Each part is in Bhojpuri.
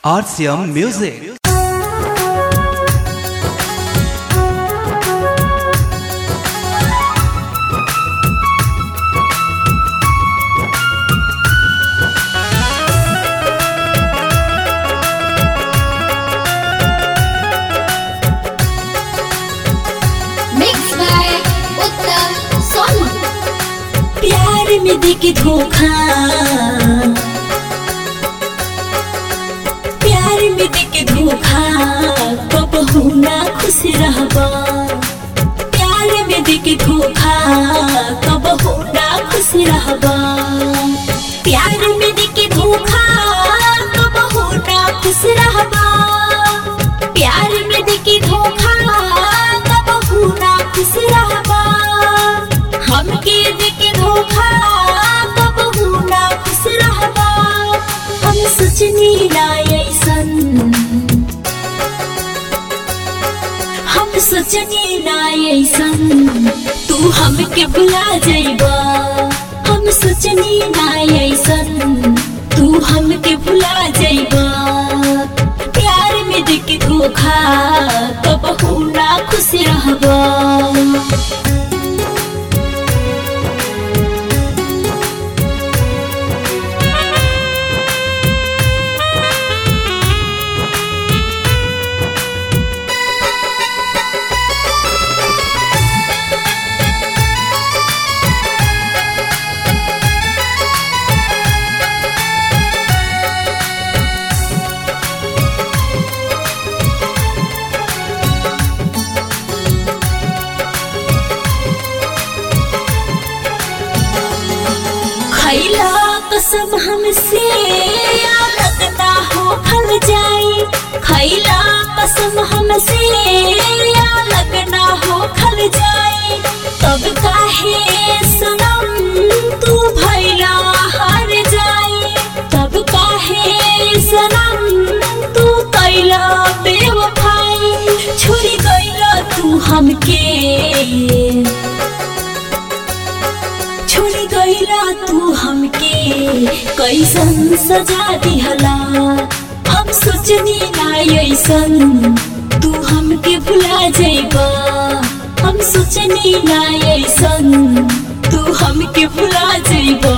RCM Music. Mixed by Uttam Sonu. प्यार में देके धोखा प्यार में देके धोखा कब ना खुश रहबा प्यार में देके धोखा कब ना खुश रहबा प्यार में देके धोखा कब ना खुश रहबा प्यार में देके धोखा कब ना खुश रहबा हमके देके धोखा कब ना खुश रहबा हम सोचनी ना ऐसन हम सोचनी ना ऐसन तू हमके भुला जाइबा हम सोचनी ना ऐसन तू हमके भुला जाइबा प्यार में देके धोखा कब ना खुश रहबा खैला कसम हमसे या लगता हो खल जाई खैला कसम हमसे या लगना हो खल जाई तब काहे सनम तू भैला हार जाई तब काहे सनम तू कैला बेवफाई छोड़ी गईला तू हमके छोड़ गईला तू हमके कैसन सजा दिहला हम सोचनी ना ऐसन तू हमके भुला जाइबा हम सोचनी ना ऐसन तू हमके भुला जाइबा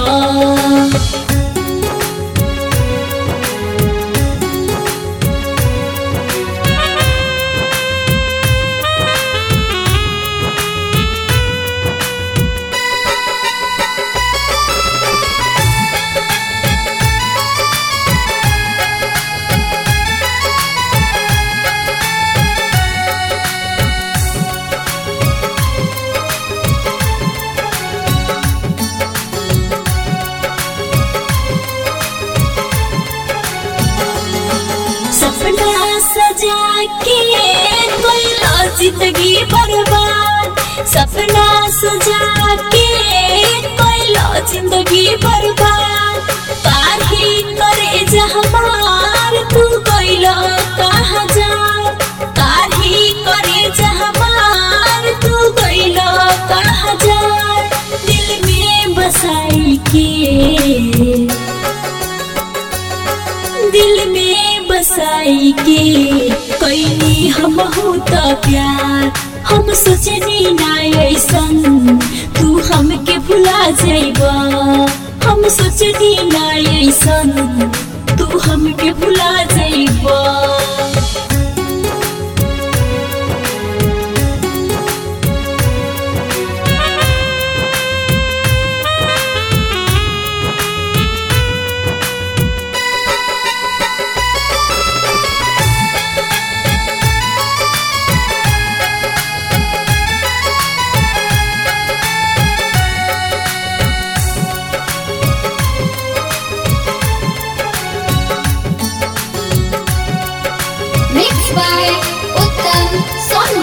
सपना सजा के कोइला जिंदगी बर्बाद सपना सजा के कोइला जिंदगी बर्बाद काहे करे जहमार तू कोइला कहाँ जा काहे करे जहमार तू कोइला कहाँ जा दिल में बसाई के दिल में बसाई के कैनी हम होता प्यार हम सोचनी ना ऐसन तू हमके भुला जाइबा हम सोचनी ना ऐसन तू हमके भुला जाइबा Mixed by Uttam Sonu.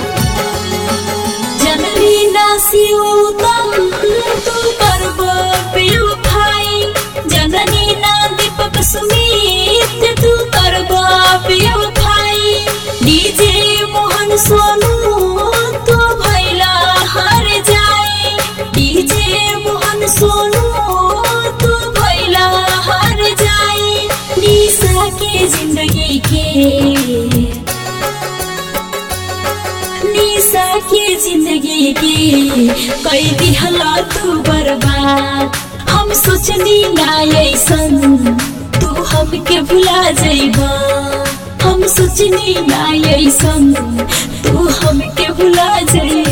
जननी नासियोतम तू करब बेवफाई जननी ना दीपक सुमित तू करब बेवफाई डीजे मोहन सोनू तू भैला हार जाए डीजे मोहन सोनू तू भैला हार जाए निशा के जिंदगी के निशा के जिंदगी के कई दिहला तू बर्बाद हम सोचनी ना ऐसन तू हमके भुला जाइबा हम सोचनी ना ऐसन तू हमके भुला जाइबा